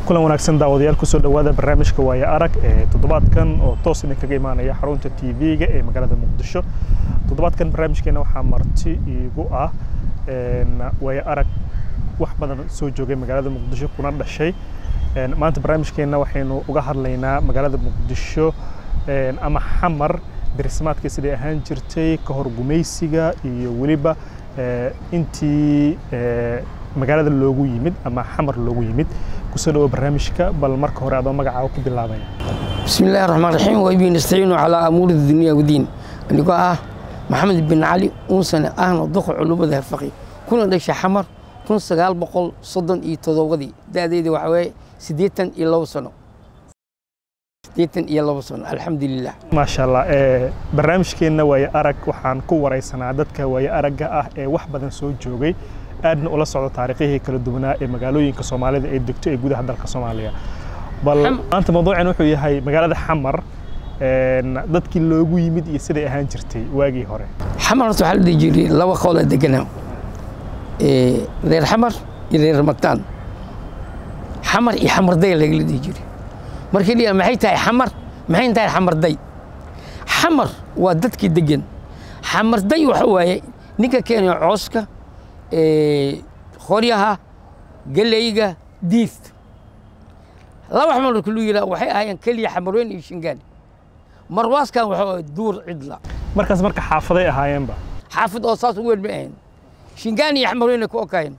kulan wanaagsan daawadayaal kusoo dhowaada barnaamijka waaye arag ee toddobaadkan oo toos idinkaga imaanaya xarunta tv-ga ee magaalada muqdisho toddobaadkan barnaamijkeena waxaa marti iigu ah waaye arag wax badan soo joogay magaalada muqdisho kuna dhashay maanta barnaamijkeena waxaynu uga hadlaynaa magaalada muqdisho ama xamar dirismaadka siday ahaan jirtay ka hor gumaysiga iyo weliba intii magaalada loogu yimid ama xamar loogu yimid kusoo dhawo barnaamijka bal marka hore adoo magacaaga ku bilaabaya بسم الله الرحمن الرحيم وبه نستعين على أمور الدنيا والدين أنيقو آه محمد بن علي أنسنة أهنا ضخ علوم ذا الفقي كنا دشة حمر كنا سجال بقول صدن إي تذوقدي ده ده ده وحوي سديتن إلا وصنو سديتن إلا وصنو الحمد لله maasha allah barnaamijkeenna waaye arag waxaan ku waraysanaa dadka waaye aragga ah ee wax badan soo joogay aadna ula socdo taariikhihii kala duwanaa ee magaalooyinka soomaalida ee degto ee gudaha dalka soomaaliya bal Xam- maanta mawduucan wuxuu yahay magaalada xamar dadkii loogu yimid iyo siday ahaan jirtay waagii hore حمر waxaa la dhihi jiray laba qool deganaa ee reer xamar iyo reer mataan xamar iyo xamarday lagala dhihi jiray markii la yidhaha maxay tahay xamar maxay tahay xamarday xamar waa dadkii degan xamarday waxa waaye ninka keenaya cooska ee qoryaha galeyga diista laba xamar marka lu yidhaha waxay ahaayeen keliya xamarweyn iyo shingaani marwaaskan waxa waaye duur cidla markaas marka xaafaday ahaayeenba xaafid oo saas u weyn ma ahayn shingaan iyo xamarweyne ku okaayeen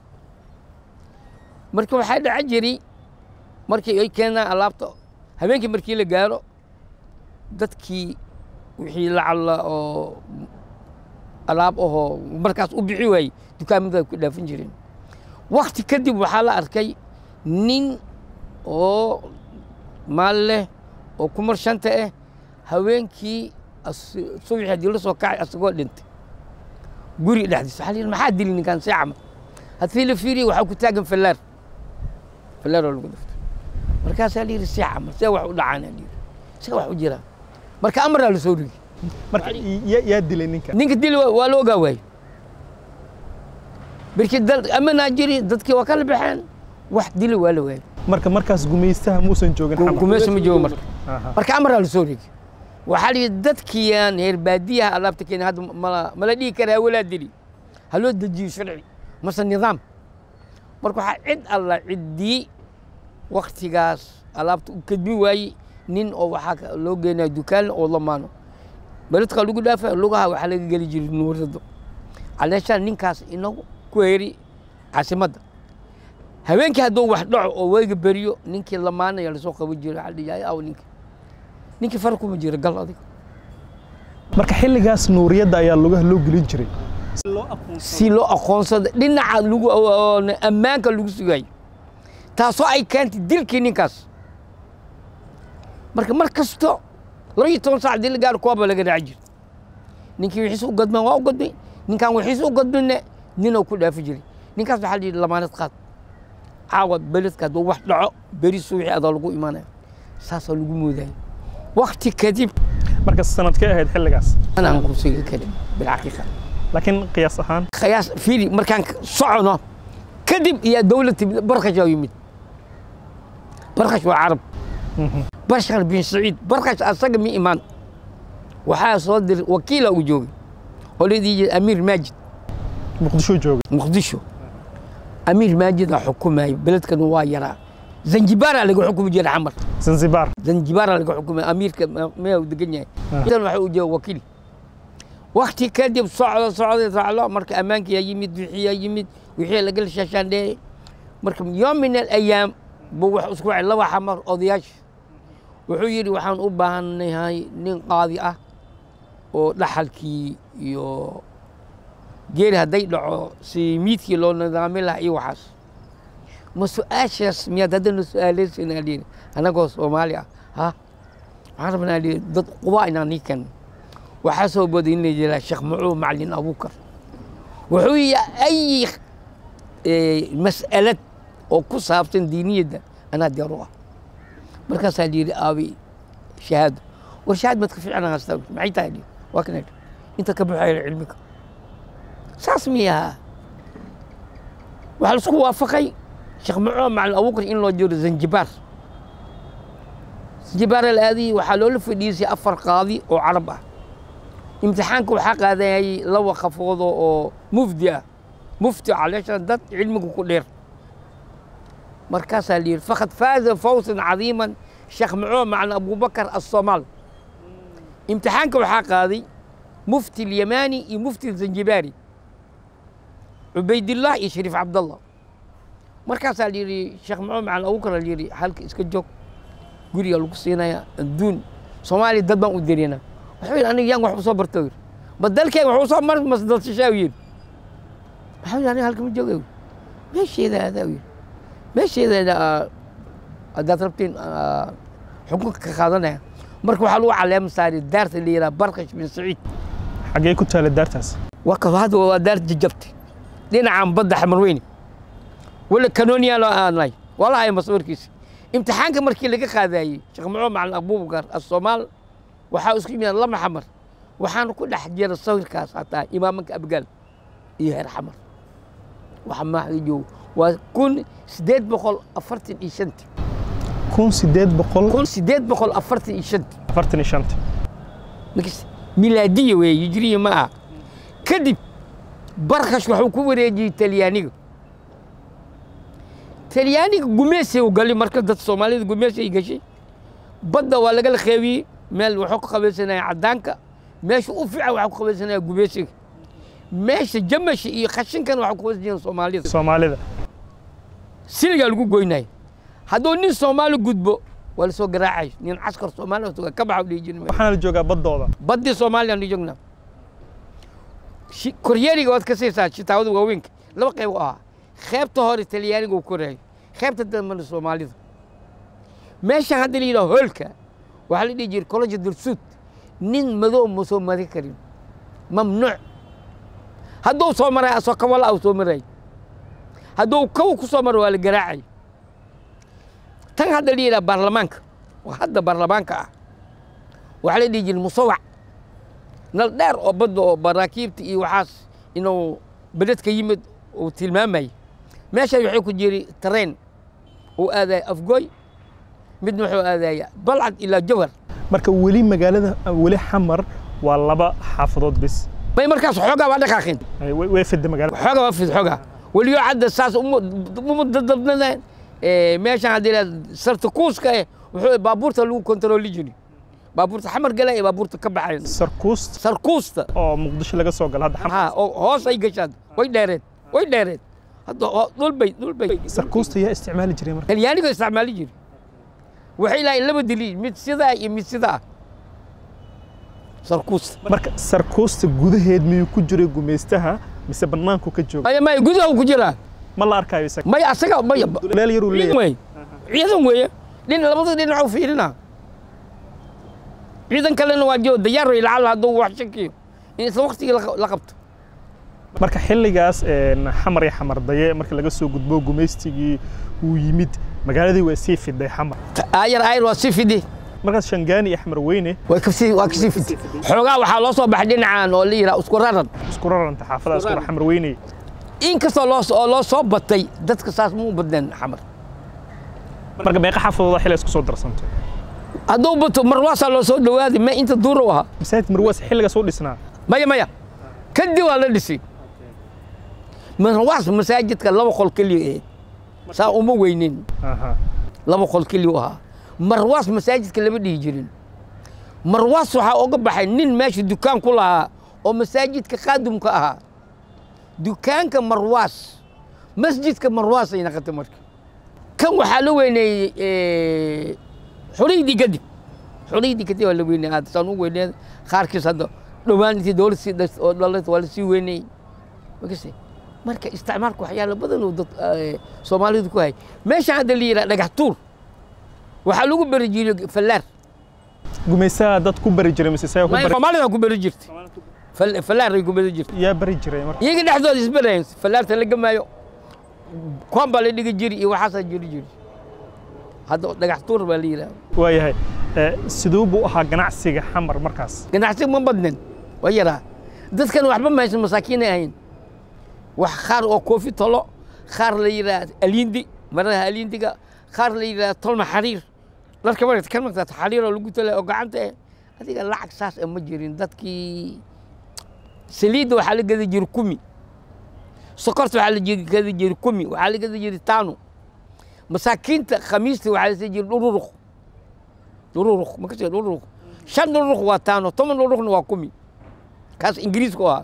marka waxaa dhaca jiray markii ay keenaan alaabta habeenkii markii la gaaro dadkii wixii lacalla oo alaab ahoo markaas u bixi waayey dukaamada ku dhaafin jireen wakti kadib waxaa la arkay nin oo maal leh oo kumar shanta ah haweenkii as- subaxii haddii la soo kacay asagoo dhintay guri dhexdiisa waxaa la yidhi maxaa dili ninkaan see camal haddii la fiiriye waxaa ku taagan fallaar fallaar oo lagu dhiftay markaasaa la yidhi see camal see wax u dhacaan la yidhi see wax u jiraan marka amaraa la soo rigi marka ya- yaa dilay ninka ninka dili waa waa la ogaa waaye markii dal amanaa jiri dadkii waa kala baxeen wax dili waa la waayey marka markaas gumaystaha muusan joogin xamar gumayso ma joogo marka Aha. marka amaraa la soo rigi waxaa la yidhi dadkiiyaan reer baadiyaha alaabta keena hadda mala mala dhihi karaa walaa dili ha loo dejiyo sharci mase nidaam marka waxaa cid alla ciddii waktigaas alaabta u kadbi waayey nin oo waxaa ka- loo geenaya dukaan oo lamaano beledka lagu dhaafa lugaha waxaa laga geli jiray nuurado caleeshaan ninkaas inagu ku heri caasimadda habeenkii hadduu wax dhaco oo weyga beriyo ninkii lamaanaya lasoo qaban jiray waxaa la dhihi aw ninki ninkii far kuma jira gal adiga marka xilligaas nuuriyadda ayaa lugaha loo gelin jiray si loo aqoonsado dhinaca lagu oo ammaanka lagu sugayo taasoo ay keentay dilkii ninkaas marka mar kasto laba iyo toban saac dii la gaaro kuwaaba laga raaci jirta ninkii wixiis u gadmeen waa u gadmay ninkaan wixiis u gadminne ninoo ku dhaafi jiray ninkaas waxaa la yidhi lamaanad qaad caawa beledka hadduu wax dhaco beri subaxii adaa lagu imaanaya saasaa lagu moodaya wakti kadib marka sanadkee ahayd xilligaas anaan ku sugi karin bilxaqiiqa laakiin qiyaas ahaan khiyaas fiiri markaan socono kadib iyo dowlad timid barkash aa yimid barkash waa carab bashar bin saciid barkash asaga mi imaan waxaa soo diray wakiila uu joogay oo la dhihi jiray amiir maajid muqdisho joogay muqdisho amiir maajid aa xukumayo beledkan waa yaraa zanjibaaraa laga xukumi jiray xamar zanzibar zanjibaaraa laga xukumay amiirka mea uu degan yahay idan waxa uu jooga wakiil wakti kadib socdo socdo socdo marka ammaankii yaa yimid wixii yaa yimid wixii lagala shaashaandheeyey marka yoom min alayaam buu wax isku wacay laba xamar odayaasha wuxuu yidhi waxaan u baahanahay nin qaadi ah oo dhaxalkii iyo geeri hadday dhaco si miidkii loo nidaamin lahaa iyo waxaas ma su-aashaas miyaad haddana su-aaleysan aa lihi annagoo soomaali ah ha waxaan rabnaa lihi dad qubaa inaan nii keenno waxaa soo boday in la yidhaha sheekh macuud macalin abuukar wuxuu yihi ay eh, mas'alad oo ku saabsan diiniyadda anaa diyaar u ah markaasaa la yidhi aabi shahaado war shahaad maad ka fiican haystaa maxay tahay lihi waa kana idhi inta ka baxaya cilmiga saas miyaha waxaa la isku waafaqay sheekh mucuu macalin abuukar in loo jiro zanjibaar zanjibaar alaadii waxaa loola fadhiisay afar qaadi oo carab ah imtixaanka waxaa qaadayay laba qafood oo mufdi ah mufti caleeshan dad cilmiga ku dheer markaasaa la yidhi faqad faaza fawsan cadiiman sheekh mucuu macalin abubakar assomaal imtixaanka waxaa qaaday mufti alyamaani iyo mufti zanjibaari cubaydillah iyo shariif cabdallah markaasaa la yidhi sheekh mucuu macalin abuukar la yidhi halka iska joog guriga lagu siinaya adduun soomaaliya dad baan u dirina wuxuu yidhi aniga yaan wax u soo barta yidhi ma dalkeyga wax u soo mar masdalsashaa yidhi maxaa yidhi aniga halka ma jooga yidhi meesheeda adaa yidhi meesheeda haddaad rabtiin xukunka ka qaadanaya marka waxaa lagu caleema saaray daarta la yidhaha barkash bin saciid xaggee ku taala daartaas waa ka hadda waa daar jajabtay dhinacan badda xamarweyne wala kanooniyaa loo aanay waa la haya masawirkiisa imtixaanka markii laga qaadayey sheekh mucuu macalin abubakar asoomaal waxaa isku yimid lama xamar waxaana ku dhex jira sawirkaas hataa imaamanka abgaal iyo heer xamar waxa maaxda joogo waa kun sideed boqol afartan iyo shanti kun sideed boqol kun sideed boqol afartan iyo shanti afartan iyo shanta markas milaadiya weeye hijriya ma aha kadib barkash waxuu ku wareejiyey talyaaniga talyaaniga gumeesay u gali marka dad soomaalida gumeesay gashay badda waa lagala qeybiyey meel waxuu ka qabaysanaya caddaanka meesha u fiican waxaa ku qabaysanaya gumeesiga meesha jamasha iyo khashinkan waxaa ku qabaysanaya soomaalida soomaalida siligaa lagu goynaya hadduu nin soomaali gudbo waa la soo garaacayo nin caskar soomaali tuga ka baxa dhihi jirin waxaana la joogaa baddooda baddii soomaaliya aan joognaa koryeeriga waad ka siisaa shitaawada waaweynka laba qayb u ahaa qaybta hore talyaaniga uu korayo qaybta dambena soomaalida meeshan hadda la yidhaha hoolka waxaa la dhihi jiray college dulsuud nin madow ma soo mari karin mamnuuc hadduu soo maray asoo kawala u soo maray hadduu kaw ku soo maro waa la garaacay tan hadda la yidhaha baarlamaanka oo hadda baarlamaanka ah waxaa la dhihi jiray musawac nal dheer oo badda oo baraakiibta iyo waxaas inuu beledka yimid uu tilmaamayay meeshan waxay ku jiri tareen uu aadaya afgooy midna wuxuu aadaya balcad ilaa jawhar marka weli magaalada weli xamar waa laba xaafadood bis may markaas xoogaa waa dhaqaaqeen Ay, way way fidda magaalada xoogaa waa fid xoogaa weliyo cadda saas uma dadabnadeen meeshan haddii la sarta kuuska eh wuxuu baabuurta lagu kontarooli jiri baabuurta xamar gala ee baabuurta ka baxayn sarkuust sarkuusta oo muqdisho laga soo gala hadda xamar ha oo hoos ay gashaan way dheereed way dheereed hadda oo- dhul bay dhul bay sarkuusta yaa isticmaali jiray marka talyaaniga isticmaali jiri waxay lahayn laba daliil mid sidaa iyo mid sidaa sarkuusta marka sarkuusta gudaheed miyuu ku jiray gumaystaha mise banaanku ka jooga maya maya gudaha uu ku jiraa ma la arkaayo isaga maya asaga maya meel yaruu ciidan leeyahay wey ciidan weeye dhin labada dhinac u fiirina ciidan kalena waa joo dayaar wey lacala hadduu wax shakiyo in isla waqtigii la- la qabto marka xilligaas een, xamar iyo xamar daye marka laga soo gudbo gumaystigii uu yimid magaaladii waa sii fiday xamar aayar aayar waa si fidi markaas shangaani iyo xamar weyne way kasii waa kasii fidi xoogaa waxaa loo soo baxay dhinacan oo la yidhaha isku raran isku raranta xaafadaha isku xamar weyne inkastoo loo oo loo soo batay dadka saas ma u badneen xamar marka meeqa xaafadooda xilli isku soo darsantay hadduu bato marwaasaa loo soo dhawaaday ma inta duura u ahaa masaajid marwaas xilligaas u dhisnaa maya maya kadib waa la dhisay marwaas masaajidka laba qol keliya ahayd saa uma weynin aha laba qol keliya u ahaa marwaas masaajidka lama dhihi jirin marwaas waxaa oga baxay nin meesha dukaan ku lahaa oo masaajidka qaadumka ahaa dukaanka marwaas masjidka marwaas ay naqatay marka kan waxaa la weyneeyey xuriydii kadib xuriydii kadib waa la weyneeyey aad saan u weyneed qaarkiis hadda dhowaan intii dowlad sii dhas oo dhalat waa la sii weyneeyey makase marka isticmaalka waxyaalo badan oo dad eh, soomaalidu ku hay meesha hadda la yidhaha dhagax tuur waxaa lagu beri jiray fallaar gumaystaha dad ku bari jiray mise isaga ku bari soomaalida ku beri jirtay Fal- fallaaray ku beri jirtay yaa bari jiray marka iyaga dhexdooda isberayan fallaarta la gamaayo kuwan baa la dhigi jiri iyo waxaasaa jiri jiri hadda dhagax tuur baa la yidhaha waayahay Eh, siduu buu ahaa ganacsiga xamar markaas ganacsi ma badnin waa yaraa dadkan waxba ma haysan masaakiinay ahayn wax qaar oo koofi tolo qaar la yidhaha aliindi marada haliintiga qaar la yidhahda tolma xariir dharka marata kan magtaata xariir oo lagu tala oo gacanta eh adiga lacag saas ah ma jirin dadkii saliidda waxaa la gadi jiri kumi sokorta waxaa la gadi jiri kumi waxaa la gadi jiri taano masaakiinta khamiista waxaa la sii jiri dhururuq dhururuq ma kasii dhururuq shan dhururuq waa taano toban dhururuqna waa kumi kaas ingiriisku ahaa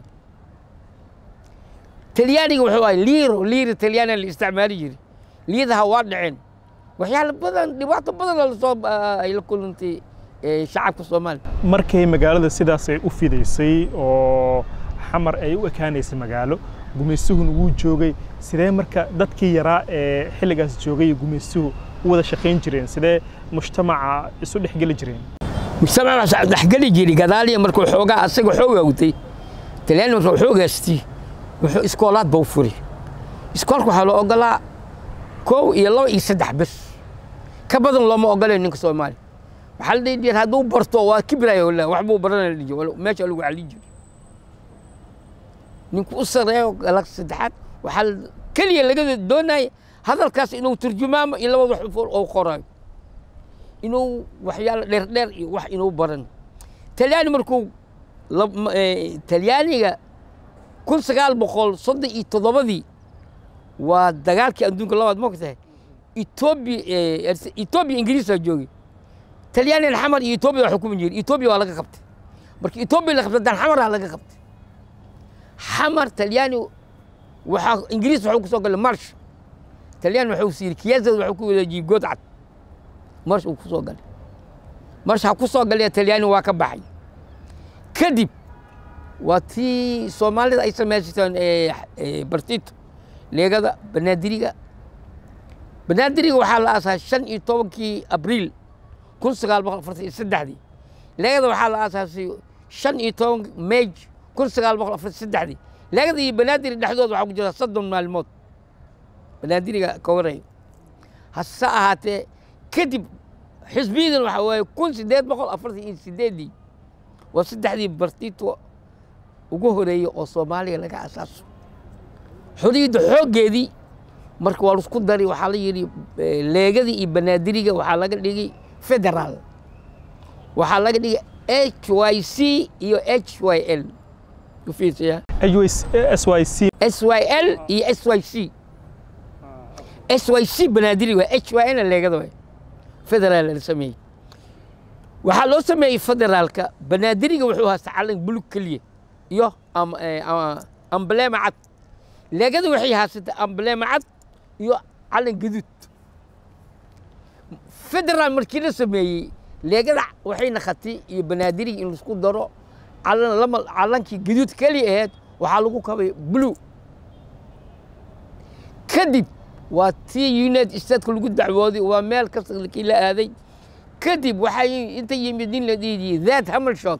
talyaaniga wuxuu ahay liiro liiro talyaaniga la isticmaali jiri liidaha waa dhaceen waxyaalo badan dhibaato badan lasoo ay la kulantay shacabka soomaaliya markay magaalada sidaas ay u fidaysay oo xamar ay u ekaanaysay magaalo gumaystuhuna wuu joogay sidee marka dadkii yaraa ee xilligaas joogay gumaystuhu u wada shaqayn jireen sidee mujtamaca isu dhexgeli jireen mujtamaca dhexgeli jiri gadaaliya markuu xoogaa asaga xoog awtay talyaani marka xoogaastii wuxuu iskoolaad ba u furi iskoolka waxaa loo ogolaa kow iyo laba iyo saddex bes ka badan looma ogolayo ninka soomaaliya waxaa la dhihi jira hadduu barto waa kibraya wala wax buu baranaya dhihi jiro meesha lagu calin jiro ninku u sareeyo galag saddexaad waxaa keliya laga doonaya hadalkaas inuu turjumaamo iyo labada xufool oo qoraayo inuu waxyaalo dheer dheer iyo wax inuu baran talyaani markuu talyaaniga kun sagaal boqol soddon iyo toddobadii waa dagaalkii adduunka labaad ma ogtahay etoobiya etoobiya ingiriisaa joogay talyaanigan xamar iyo etoobiya waa xukumi jiri etoobiya waa laga qabtay marka etoobiya la qabtay dan xamaraa laga qabtay xamar talyaani waxaa ingiriis waxuu ku soo galay marsh talyaani waxuu siiyey kiyaasad waxuu ku wadaajiyey godcad marsh uu ku soo galay marsh ha ku soo galay talyaani waa ka baxay kadib waa tii soomaalida ay samaysateen bartito leegada banaadiriga banaadiriga waxaa la aasaa shan iyo tobankii abriil kun sagaal boqol afartan iyo saddexdii leegada waxaa la aasaasay shan iyo toban meej kun sagaal boqol afartan saddexdii leegada iyo banaadiri dhexdooda waxaa ku jira soddon maalmood banaadiriga ka waraya hase ahaatee kadib xisbiyadan waxaa waaye kun siddeed boqol afartan iyo sideedii waa saddexdii bartito ugu horeeyey oo soomaaliya laga asaaso xoriyadda xooggeedii marka waa laisku dari waxaa la yidhi leegadii iyo banaadiriga waxaa laga dhigay federaal waxaa laga dhigay h y c iyo h y l ufiirsaya s y c s y l iyo s y c s y c banaadiri waa h y l leegada waay federaal la sameeyey waxaa loo sameeyey federaalka banaadiriga wuxuu haasta calan bulug keliya iyo ambleema cad leegada waxay haysatay ambleema cad iyo calan gaduud federaal markii la sameeyey leegada waxay naqatay iyo banaadiriga in laisku daro calan lama calankii gaduud keliya ahayd waxaa lagu kabay blue kadib waa tii united stateka lagu dacwooday waa meel kasta kii la aaday kadib waxay inta yimid nin la dhiidiyey that hamelshot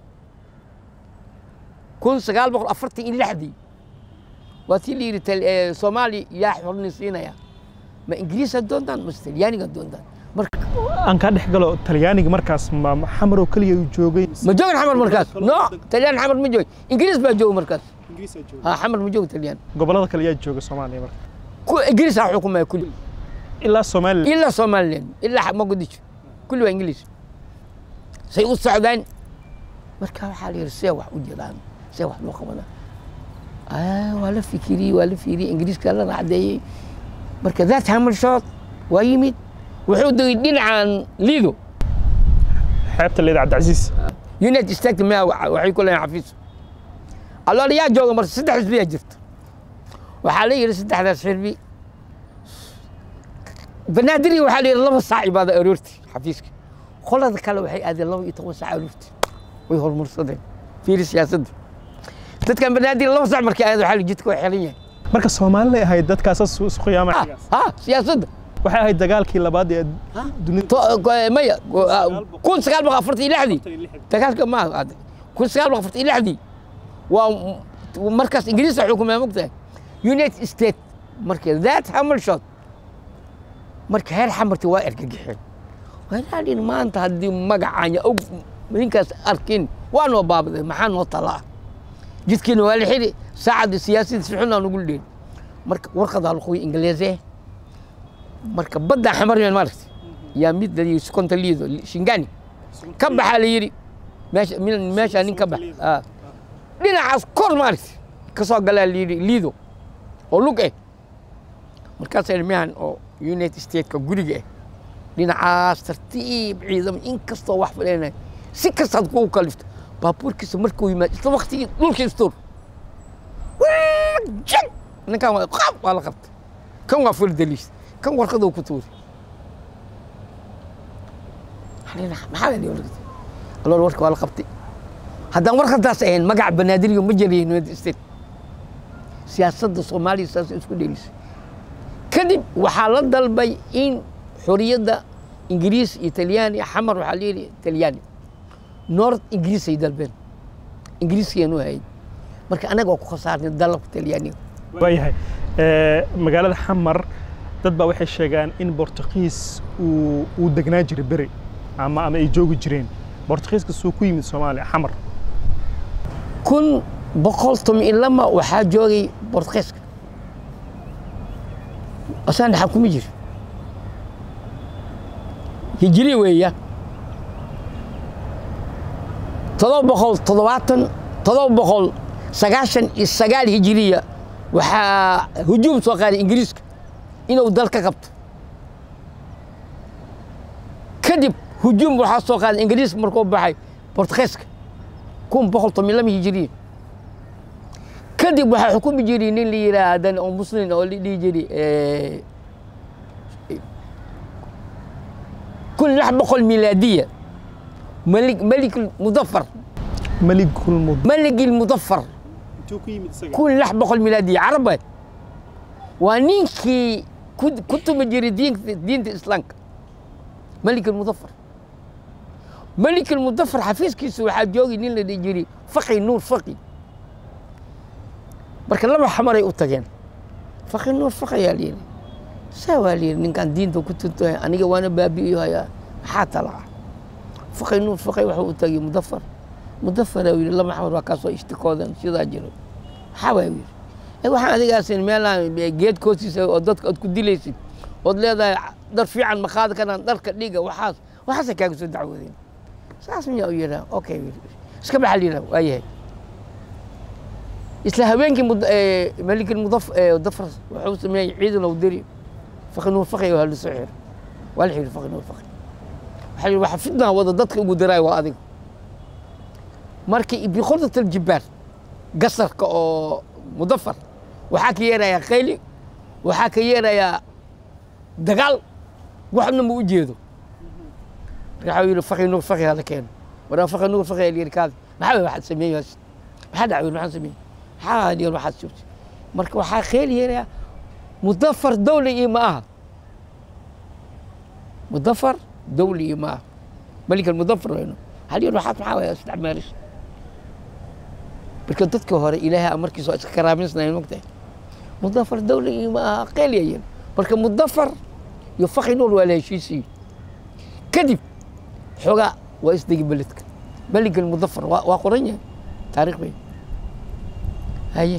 kun sagaal boqol afartan iyo lixdii waa tii la yidhi soomaaliya yaa xorni siinaya ma ingiriisa doontaan mase talyaaniga doontaan marka aan kaa dhex galo talyaaniga markaas ma xamaroo keliya uu joogay ma joogin xamar markaas no talyaan xamar ma joogin ingiriis baa jooga markaas ha xamar ma jooga talyaan gobollada kale yaa jooga soomaaliya marka ingiriis aa xukumaya kulli ilaa somaliland ilaa somaliland ilaa mogadisho kulli waa ingiliis say u socdaan marka waxaa la yidhi see wax u jiraan see wax loo qabanaa waa la fikiriyey waa la fiiriyey ingiriiska la racdeeyey marka that hamelshot waa yimid wuxuu degay dhinacan lido xeebta leeda cabdicasiis united states ma waxay ku leeyahin xafiis alloona yaa jooga marka saddex xisbiyaa jirta waxaa la yidhi saddexdaas xirbi banaadiri waxaa la yidhi laba saac ibaada aroorti xafiiska qolada kale waxay aadeen laba iyo toban saac aroorti way horumarsadeen fiiri siyaasadda dadkan banaadiri laba saac markay aadeen waxaa la jidka waa xiran yahay marka soomaalida ahayd dadkaasas isu qiyaamay ha siyaasadda waxay ahayd dagaalkii labaad ee dunida maya kun sagaal boqol afartan iyo lixdii dagaalka ma aaday kun sagaal boqol afartan iyo lixdii waa markaas ingiriis xukumaya mogtahay united states marka that hamelshot marka heer xamarti waa ergagixeen walaalin maanta haddii magacaanya og ninkaas arkin waa noo baabaday maxaa noo talaa jidkiina waa la xiri saacadda siyaasadda si xunaa nugu dheeli marka warqadaa luqoy ingiliise marka badda xamaryan maaragtay yaa mid la yidhi sukonta liido shingani ka baxaa la yidhi meesha min- meeshaa nin ka bax Ah. dhinacaas kor maaragtay ka soo galaa la yidhi liido oo lug eh markaasaa ilmahan oo united stateka guriga ah dhinacaas tartiib ciidamo inkastoo wax fadheenay si kastaad kugu kalifto baabuurkiisa markuu yimaado isla waktigii dhulka istuur jag ninkan waa qab waa la qabtay kan waa ful daliis kan warqaduu ku tuuri maxaa la dhihi alool warka waa la qabtay haddaan warqadaas ahayn magaca banaadiriga ma jarayin united state siyaasadda soomaaliya saas isku dhelisay kadib waxaa la dalbay in xoriyadda ingiriis iyo talyaani xamar waxaa la yidhi talyaani north ingiriis ay dalbeen ingiriiskeenu hayd marka anaga waa ku khasaarnay dalabka talyaaniga waayahay Eh, magaalada xamar dad baa waxay sheegaan in bortuqiis uu uu degnaa jiray beri ama ama ay joogi jireen bortuqiiska suu ku yimid soomaaliya xamar kun boqol toban iyo lama waxaa joogay bortuqiiska asaan dhaxal kuma jiro hijiri weeya todoba boqol toddobaatan todoba boqol sagaashan iyo sagaal hijiriya waxaa hujuum soo qaaday ingiriiska inuu dal ka qabto kadib hujuum waxaa soo qaaday ingiriiska markuu baxay bortuqiiska kun boqol toban iyo lama hijiriya kadib waxaa xukumi jiray nin la yidhaahdan oo muslim oo la dhihi jiray eh, kun lix boqol milaadiya malik malik mudafar maligul mud malik mudafar intuu ku yimid isaga kun lix boqol milaadiya carabe waa ninkii ku ku tumi jiray diinta diinta islaamka malik mudafar malik mudafar xafiiskiisa waxaa joogay nin la dhihi jiray faqi nuur faqi marka laba xamaray u tageen faqi nuur faqi ayaa layidhi saa waa layidhi ninkaan diinta ku tuntahay aniga waana baabi'iyo hayaa maxaa tala ah faqi nuur faqi waxuu u tagay mudafar mudafar uu yidhi laba xamar waa kaasoo ishtikoodan sidaa jiro maxaa waa yidhi "Eh, waxaan adigaasin meelaan geed koostiisa oo dadka ood ku dilaysid ood leedahay dhar fiican ma qaadi karaan dharka dhiga waxaas waxaasay kaaga soo dacwoodeen saas miyaa u yidhaa okay yidhi. iska baxa la yidhaa waa yahay isla habeenkii mud- eh, malikul mudaf eh, dafar wuxuu sameeyey ciidan ou diri faqi nuur faqi waa la soo xiro waa la xiri faqi nuur faqi waxaa la yidhi waxa fitnaa wada dadka ugu daraay waa adiga markii biqordat aljibaar gasarka oo mudafar waxaa ka yeerayaa qayli waxaa ka yeerayaa dagaal waxna ma u jeedo marka waxaa yidhi faqi nuur faqi hala keeno waraa faqi nuur faqi alyidhi kaadi maxaa waay waxaad sameeyey hoos maxaa dhacay maxaan sameeyey maxaa hadiyar waxaad joogtay marka waxaa kheel yeerayaa mudafar dawli iyo ma aha mudafar dawli iyo ma aha malika mudafar wayno halyar waxaad maxaa waay isticmaalaysa marka dadka hore ilaahay amarkiisa waa iska karaaminsanayn mogtahay mudafar dawli iyo ma aha qeel yayan marka mudafar iyo faqi nuur waa la heshiisiyo kadib xoogaa waa isdegi beledka melig mudafar waa waa qoran yahay taariikh bay haye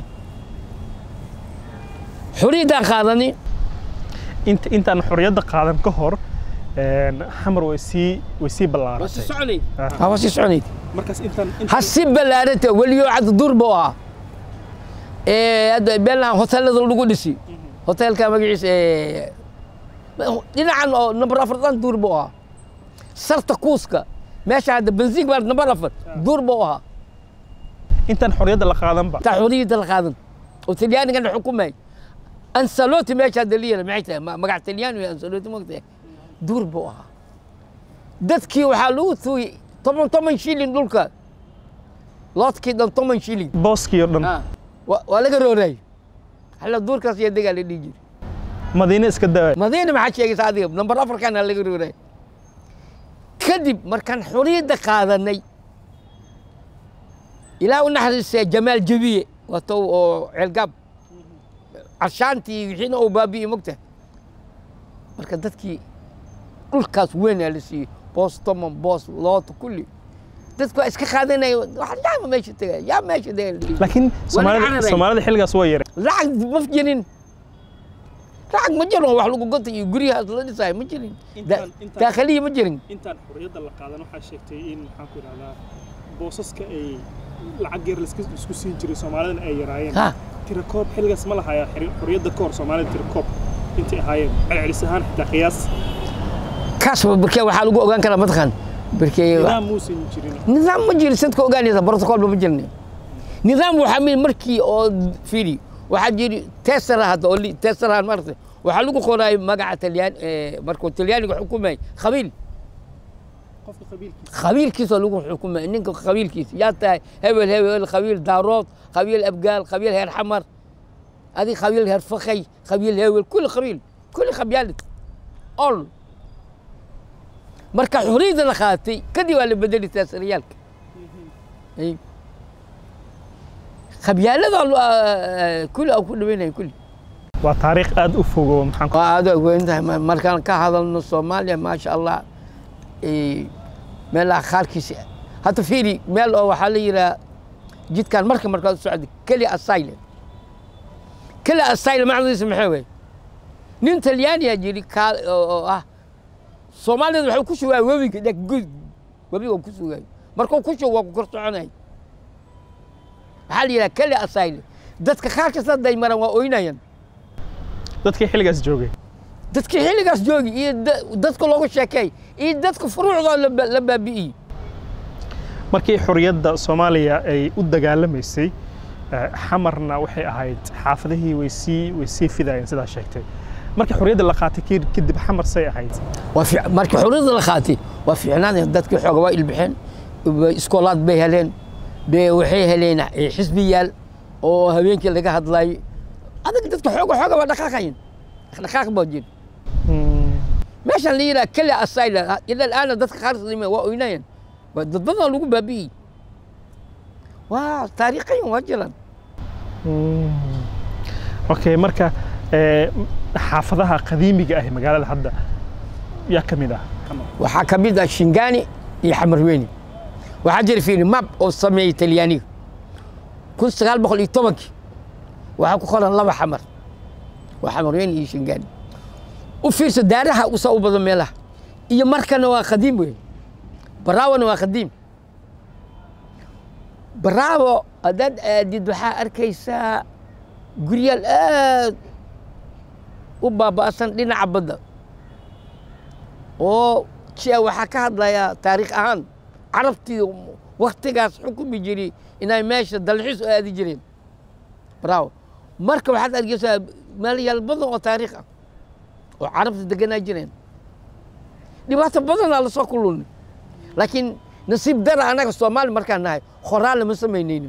xoriyaddaa qaadani inta intaan xorriyadda qaadan ka hor een, xamar way sii way sii ballaaratay soconayd Ah. waa sii soconayd markaas intaan ha si ballaarata weliyo cad dur buu ahaa ee hadda beelahan hoteelada lagu dhisi hoteelka magaciisa ee, dhinacan oo number afar dhan duur buu ahaa sarta kuuska meesha hadda bensiin baa number afar duur buu ahaa intaan xorriyadda la qaadanba taa xoriyadda la qaadan oo talyaanigana xukumay ansaloti meesha hadda liyana maxay tahay ma- magac talyaani wey ansaloti mogtahay duur buu ahaa dadkii waxaa lagu tuuyey toban toban shilin dhulka loodkii dhan toban shilin booskii oo dhan waa waa laga rooraay halla duurkaas iyo degaa la dhihi jiri madiine iska daa madiina maxaa sheegaysa adiga number afarkana laga rooraay kadib markaan xoriyadda qaadanay ilaa u naxariistay jamaal jabiye wato oo ceelgaab carshaantii wixiina uu baabi'iyey mogta marka dadkii dhulkaas weynaa la siiyey boos toman boos loota kulli dadku waa iska qaadanaya wax yaama meesha tegaya yaa meesha tegaya laakiin soomaalida cararay. soomaalida xilligaas waa yare lacag ma jirin lacag ma jirin wax lagu gota iyo guryahaas la dhisayo ma jirin Intaan- intaan- daakhiliya ma jirin intaan xorriyadda la qaadan waxaa sheegtay in maxaan ku idhahdaa boosaska ay lacag yar laiska- isku siin jiray soomaalidana ay yaraayeen ha tirakoob xilligaas ma lahayaa xiri- xorriyadda ka hor soomaalida tirakoob intay ahaayeen celcelis ahaan xitaa qiyaas kaas barkee waxaa lagu ogaan karaa mataqaan barkee nidaam muusan jirin nidaam ma jiro sidka ogaanaysa brotocolba ma jirna nidaam waxaa mid markii oo fili waxaa jiri tesara hadda oo li- tesara marta waxaa lagu qoraay magaca talyaan markuu talyaaniga xukumay qabiil qofka qabiilkiisa qabiilkiisa lagu xukumay ninka qabiilkiisa yaa tahay hebel hebel qabiil daarood qabiil abgaal qabiil heer xamar adi qabiil heer fakay qabiil hebel kulli qabiil kulli qabyaalid ol marka xuriyadda la qaatay kadib waa la bedeli taasiriyaalka Ay. qabyaalada kulli aan ku dhaweynaya kulli waa taariikh aad u fogo maxaan ku waa aad u weyn tahay ma- markaan ka hadalno soomaaliya maasha allah eh, meelaha qaarkiisa hadda fiiri meel oo waxaa la yidhaha jidkan marka markaad u socda keli asylum keli asylum macnadiisa maxaa weeye nin talyaaniya jiri kaa oo oo ah soomaaliyeed waxuu ku sugaa webiga dheg gud webiga ku sugaay markuu ku sugo waa ku kor soconay waxaa la yidhaha keli asylum dadka qaarkiis hadday maraan waa oynayaan dadkii xilligaas joogay dadkii xilligaas joogi iyo da- dadka loogu sheekeey iyo dadka furuucdoo la ba- la baabi'iyey markii xorriyadda soomaaliya ay u dagaalamaysay eh, xamarna waxay ahayd xaafadihii way sii way sii fidayeen sidaa sheegtay markii xorriyadda la qaatay ki- kadib xamar say ahayd waa fiic- markii xurriyadda la qaatay waa fiicnaanaya dadkii xooga waa ilbixeen ba- iskoolaad bay heleen be waxay heleen eh, xisbiyaal oo habeenkii laga hadlayo adag dadka xooga xooga waa dhaqaaqayan dhaqaaq baa jira Mm, meeshaan la yidhaha keli asayla ila alaana dadka qaarkiis waa oynayan waa dad badan lagu baabi'iyey waa taariikhayan waa jiraan mm. okay marka eh, xaafadaha qadiimiga ah ee magaalada hadda yaa ka mid ah waxaa ka mid ah shingaani iyo xamarweyne waxaa jira fiiri map oo sameeyey talyaaniga kun sagaal boqol iyo tobankii waxaa ku qoran laba xamar waa xamarweyne iyo shingaani u fiirso daaraha usa u badan meelaha iyo markana waa qadiim wey baraawana waa qadiim baraawo haddaad aadid waxaa arkaysaa guryaal aad u baaba'san dhinaca badda oo jia waxaa ka hadlayaa taariikh ahaan carabtii waktigaas xukumi jiray inay meesha dalxiis u aadi jireen bravo marka waxaad arkaysaa meelayaal badan oo taariikh ah oo carabta deganaa jireen dhibaato badanaa lasoo kululnay laakiin nasiib dara annaga soomaali markaan nahay qoraal lama samaynaynin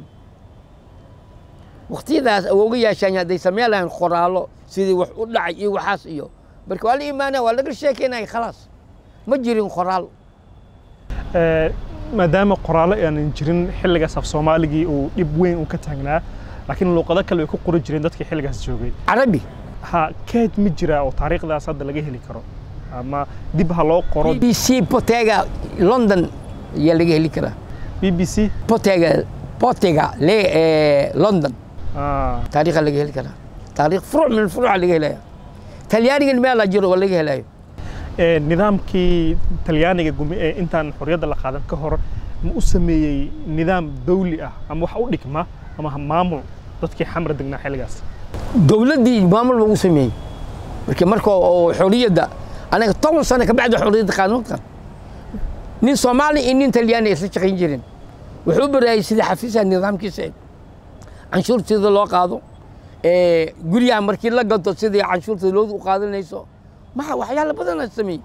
waktiyadaas awooga yaashaan hadday sameen lahayn qoraallo sidii wax u dhacay iyo waxaas iyo marka waa la imaanaya waa laga sheekeynaya khalaas ma jirin qoraal Eh, maadaama qoraallo aanan jirin xilligaas af soomaaligii uu dhib weyn uu ka taagnaa laakiin luuqado kale ay ku qori jireen dadkii xilligaas joogay carabi ha keed ma jiraa oo taariikhdaas hadda laga heli karo ama dib ha loo qoro b c potega london ayaa laga heli karaa b b c potega potega le eh, london Ah, taariikha laga heli karaa taariikh furuuc min furuuca laga helaya talyaanigan meelaa jiro oo laga helayo eh, nidaamkii talyaaniga gumi ee intaan xorriyadda la qaadan ka hor ma u sameeyey nidaam dawli ah ama wax u dhigma ama ha- maamul dadkii xamra degnaa xilligaas dowladdii maamul lagu sameeyey marka marka oo xorriyadda anaga toban sano ka bacdi xorriyadda qaanuunkan nin soomaali iyo nin talyaani ay isla shaqayn jireen wuxuu u baraayay sidii xafiisaha nidaamkiisa eg canshuur sida loo qaado ee, guryaha markii la gato sidii canshuurta loodu u qaadanayso maxa waxyaalo badan la sameeyey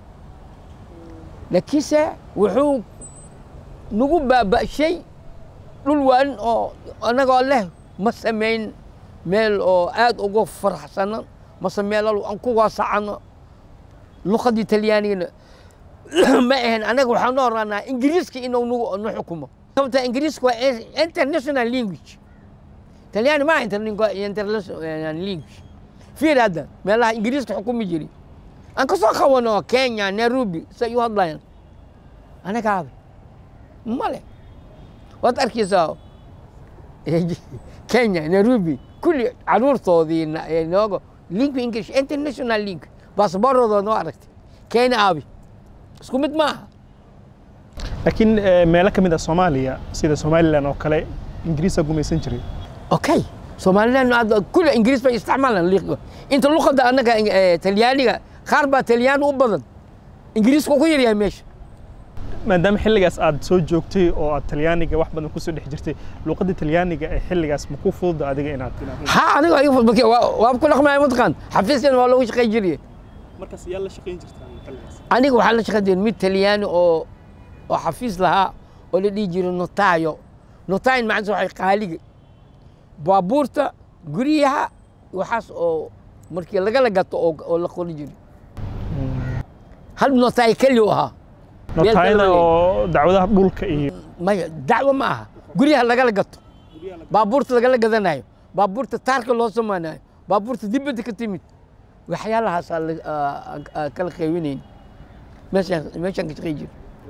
laakiinse wuxuu nagu baaba'shay dhul waan oo annagoo leh ma samayn meel oo aad uga faraxsano mase meelal aan ku waasacano luqadii talyaanigana ma ahayn annaga waxaan u oranaa ingiriiska inuu nagu nu xukumo sababta ingiriiska waa international language talyaani ma aha interlingua- international language fiir hadda meelaha ingiriiska xukumi jiri aan kasoo qabano kenya nairobi say u hadlayaan anagaaba male waad arkaysaa kenya nairobi kulli caruurtoodii na- ee nooga link english international link baasboorooda noo aragtay keena aabi isku mid maaha laakiin meelo ka mid ah soomaaliya sida somalilan oo kale ingiriisa gumaysan jiray okay somaliland hadda kulle ingiriis bay isticmaalaan liiqiga inta luqadda annaga talyaaniga qaar baa talyaan u badan ingiriisku ku yaryahay meesha maadaama xilligaas aad soo joogtay oo aad talyaaniga wax badan kusoo dhex jirtay luqadda talyaaniga ee xilligaas ma ku fududa adiga inaad ha aniga igu fudbake waa ku dhaqmaya mataqaan xafiiskan waa loogu shaqayn jiray markaas yaa la shaqayn jirtaa xilligaas aniga waxaa la shaqayn jiray mid talyaani oo oo xafiis lahaa oo la dhihi jiray notayo notayin macnase waxay qaaliga baabuurta guryaha waxaas oo markii lagala gato oo la qori jiray hal notaay keli u ahaa notayna oo dacwadaha dhulka iyo maya dacwo ma aha guryaha lagala gato baabuurta lagala gadanayo baabuurta taarka loo samaynayo baabuurta dibadda ka timid waxyaalahaasaa kala qeybinayn meeshaan meeshaan ka shaqay jiro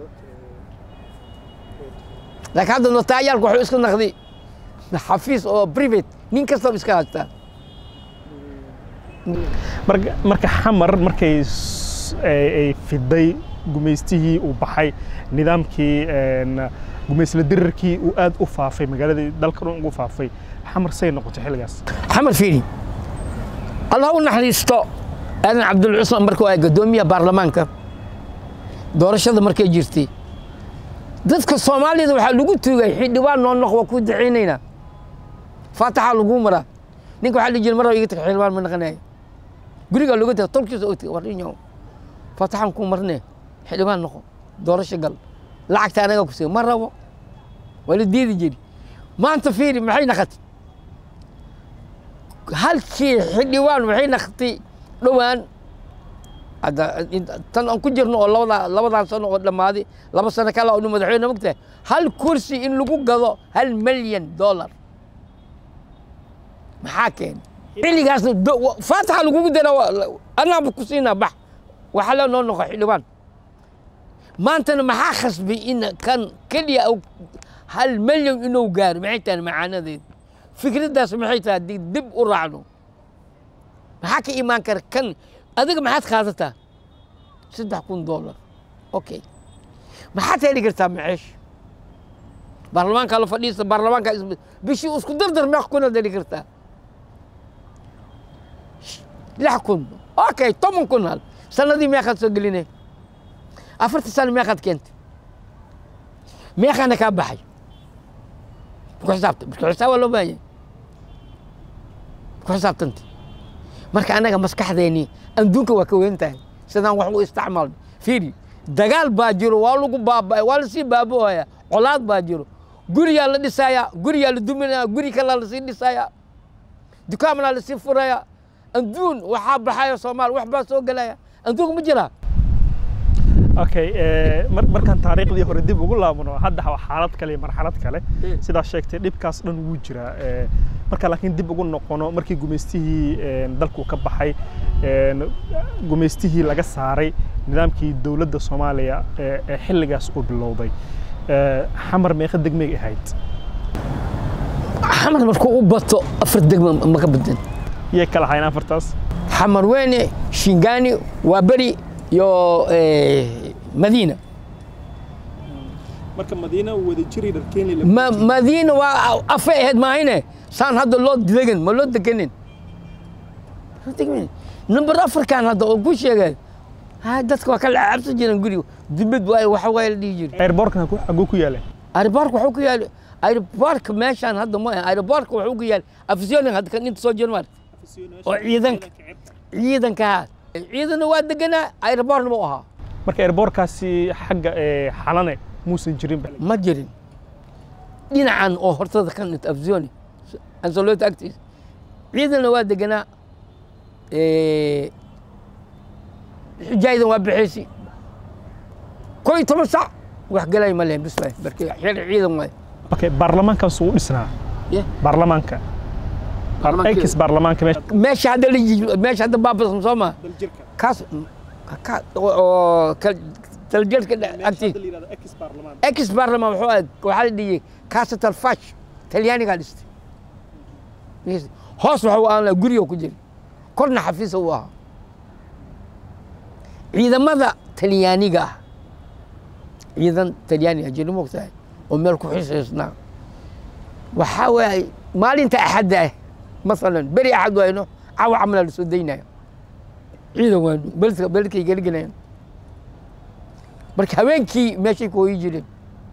laakiin hadda notaayaalku wuxuu iska naqday xafiis oo private nin kastaba iska haystaa marka marka xamar markay ay fiday gumaystihii uu baxay nidaamkii gumaysla dirirkii uu aad u faafay magaaladii dalka dhan ugu faafay xamar say noqotay xilligaas xamar fiiri allah u naxariisto aadan cabdulcusman markuu ay gadoomiyaha baarlamaanka doorashada markay jirtay dadka soomaalida waxaa lagu tuugay xildhibaan noo noq waa ku daceynaynaa faataxaa laguu maraa ninka waxaa la jiri mar iga tag xildhibaan ma naqanayo gurigaa looga taga tolkiisa og tag warrinyo faataxaan ku marne xildhibaan noqo doorasho gal lacagta anaga ku siiya ma rabo waa la diidi jiri maanta fiiri maxay naqatay halkii xildhibaan waxay naqtay dhowaan tan aan ku jirno oo labada labadan sano oo dhammaaday laba sano kale oo madaxweyne mogtahay hal kursi in lagu gado hal milyan dollar maxaa keenay xilligaas faataxa lagugu dara anaaba ku siinaa bax waxaa la noo noqo xildhibaan maantana maxaa khasbay in kan keliya hal milyan inuu gaaro maxay tahay macaanadeed fikraddaas maxay tahay haddii dib u raacno maxaa ka imaan kara kan adiga maxaad qaadataa saddex kun dollar okay maxaad heli kartaa maceesh baarlamaanka la fadhiista baarlamaanka bishii isku dardar meeq kunaad heli kartaa lix kun okay toban kun hal sanadii meeqaad soo gelinay afarta sano meeqaad keentay meeqaana kaa baxay ku xisaabta marka xisaab waa loo baahan yahay ku xisaabtanta marka annaga maskaxdeeni adduunka waa ka weyn tahay sidaan wax u isticmaalno fiiri dagaal baa jiro waa lagu baaba waa lasii baaba'aya colaad baa jiro guriyaa la dhisayaa guriyaa la duminaya guri kalaa lasii dhisayaa dukaamnaa lasii furaya adduun waxaa baxaya soomaal wax baa soo gelaya adduunka ma jiraa okay markaan taariikhdii hore dib ugu laabano hadda waa xaalad kale iyo marxalad kale sidaa sheegtay dhibkaas dhan wuu jiraa marka laakiin dib ugu noqono markii gumaystihii dalku ka baxay gumaystihii laga saaray nidaamkii dowladda soomaaliya ee xilligaas uu bilowday xamar meeqa degmay ahayd xamar markuu u bato afar degma maka badan yay kala ahayn afartaas xamar weyne shingaani waa beri iyo madiina marka madiina wada jiri dharkeeni madiina waa afay ahayd maahine saan hadda loo degan ma loo deganin number afarkan hadda oo ku sheegay dadka waa kala cabsan jireen guriga dibad waay waxa waay la dhihi jiray airborkan xaguu ku yaalay airborka wuxuu ku yaalay airborka meeshaan hadda ma airborka wuxuu ku yaalay afisyonin hadda kan inta soo jiro maarta oo ciidanka ciidanka ciidanna waa deganaa airborna mu ahaa marka airborkaasi xagga xalane muusan jirin ma jirin dhinacan oo hortada kan inta afisyooni ansalota agtiisa ciidanna waa deganaa xujaydan waa bixiysi koo iyo toban sac wax galay ma lehen bis waay marka xil ciidan waay okay baarlamaankaas uu dhisnaa baarlamaanka ex baarlamaanka meesha hadda la meesha hadda baabasam soo maa kaas oo taljeedka agtiisa ex baarlamaan wuxuu aad waxaa la dhiyey casatal fash talyaanigaa dhistay hoos waxa aan guriga ku jiri korna xafiisa u ahaa ciidamada talyaaniga ah ciidan talyaaniga jiri mogtahay oo meel ku xisaysnaa waxaa waaye maalinta axadda ah masalan beri axad wayno cawa camalaa la soo daynaya ciidan waanu beledka beledkay geligelayaan marka habeenkii meeshay ku hoyi jireen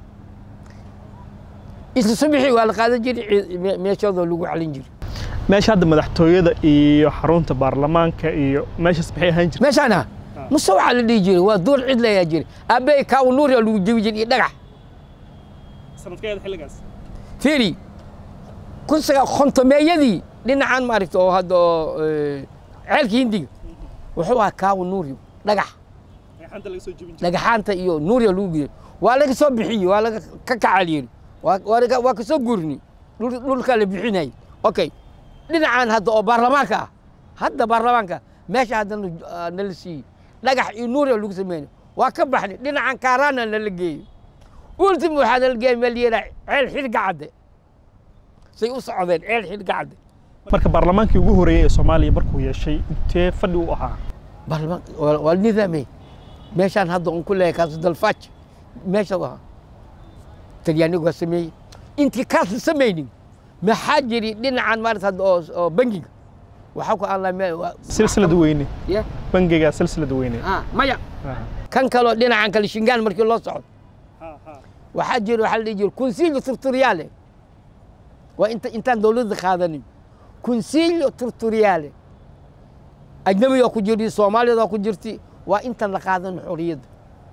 isla subaxii waa la qaadan jiray meeshoodoo lagu xalin jiray meesha hadda madaxtooyada iyo xarunta baarlamaanka iyo meeshaas maxay ahaan jirtay meeshaana muse waxaa la dhihi jiray waa duur cid layaa jiray aabbahay kaaw nuuriya lagu jebi jiray iyo dhagax sanadkeeda xilligaas fiiri kun sagaa kontomeeyadii dhinacan maaragta oo hadda oo ceelka hindiga wuxuu ahaa kaaw nuuriyo dhagax xanta laga soo jebin dhagaxaanta iyo nuuriya lagu giyay waa laga soo bixiyey waa laga ka kacaliyey waa waa laga- waa ka soo guurinay dhul- dhulkaa la bixinayay okay dhinacan hadda oo baarlamaanka ah hadda baarlamaanka meesha hadda nu- ah, nala siiyey dhagax iyo nuuriya lagu sameynay waa ka baxnay dhinacan kaaraana nala geeyey ultim waxaa nala geeyay meel yeelaa ceel xilga cadde say u socdeen ceel xilga cadde marka baarlamaankii ugu horeeyey ee soomaaliya markuu yeeshay intee fadhi u ahaa baarlamaan waa waa nidaamey meeshaan hadda un ku leeyahay kaas dalfaaj meesha u ahaa talyaanigu waa sameeyey intii kaas la samaynin maxaa jiri dhinacan maarata hadda oo oo bangiga waxaa ku aan la meel waa silsilad weyne ya bangiga silsilad weyne ah maya kan kaloo dhinacan kale shingaan markii loo socdo waxaa jira waxaa la dhihi jira consilio turturiale waa inta intaan dowladda qaadanin consilio turturiale ajnabiga ku jirti soomaaliyada ku jirti waa intan la qaadan xorriyadda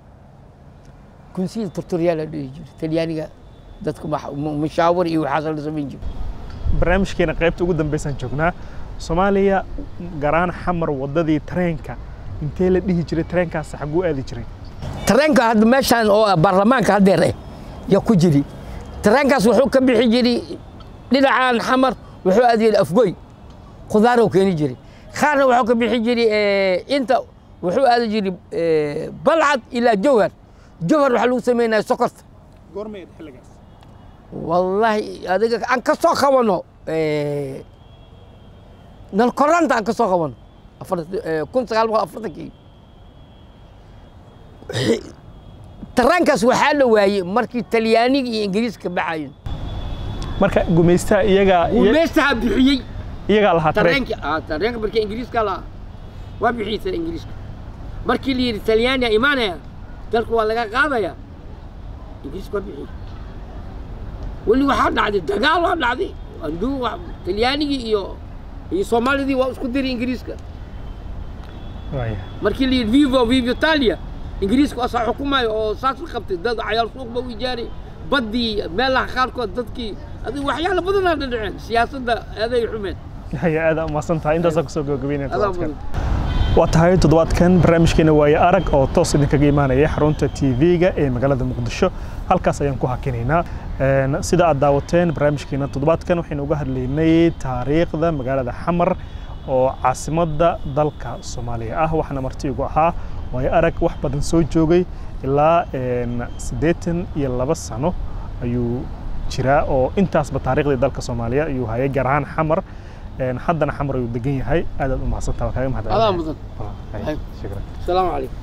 consilio turturiale la dhihi jira talyaaniga dadku max- mu- mushaawir iyo waxaas la samayn jira barnaamijkeena qaybta ugu dambeysaan joognaa soomaaliya garaan xamar wadadii tareenka intee la dhihi jiray tareenkaas xaguu aadi jiray tareenka hadda meeshaan oo ah baarlamaanka haddeer eh yaa ku jiri tareenkaas wuxuu ka bixi jiray dhinacaan xamar wuxuu aadi jiray afgoy khudaaruu keeni jiray qaarna wuxuu ka bixi jiray eh, inta wuxuu aadi jiray eh, balcad ilaa jowhar jowhar waxaa lagu samaynaya sokorta goormeed xilligaas wallaahi adiga aan ka soo qabano eh, nalkoranta aan ka soo qabano afar- eh, kun sagaal boqol afartankii tareenkaas waxaa la waayey markii talyaaniga iyo ingiriiska baxayeen marka gumaystaha iyagaa meestaha bixiyey iyagaa lahaa tareen tareenka ah tareenka markii ingiriiska la waa bixiyey ingiriiska markii la yidhi talyaaniga imaanaya dalku waa laga qaadaya ingiriiska waa bixiyey weli waxaa dhacday dagaal waa dhacday anduu talyaanigii iyo iyo soomaalidii waa isku diray ingiriiska Waaya. markii la yidhi vivo vivo italia ingiriiska asaa xukumayo oo saas la qabtay dad cayaal suuq ba u ijaaray baddii meelaha qaarkood dadkii adiga waxyaalo badanaa dhadhaceen siyaasadda aday xumeen haya aada umahadsan tahay intaasaa kusoo gabagabeynaya adaa toddobaadkan mudan waa tahay toddobaadkan barnaamijkeena waaye arag oo toos idinkaga imaanaya xarunta tv-ga ee magaalada muqdisho halkaas ayaan ku hakinaynaa Een, sida aad daawateen barnaamijkeena toddobaadkan waxaynu uga hadlaynay taariikhda magaalada xamar oo caasimadda dalka soomaaliya ah waxaana marti igu ahaa waaye arag wax badan soo joogay ilaa een, siddeetan iyo laba sano ayuu jiraa oo intaasba taariikhdii dalka soomaaliya ayuu hayay gaar ahaan xamar Een, haddana xamar ayuu degan yahay aad aad u mahadsantaha waa kaaga mahad adaa mudan shukran asalaamu calaykum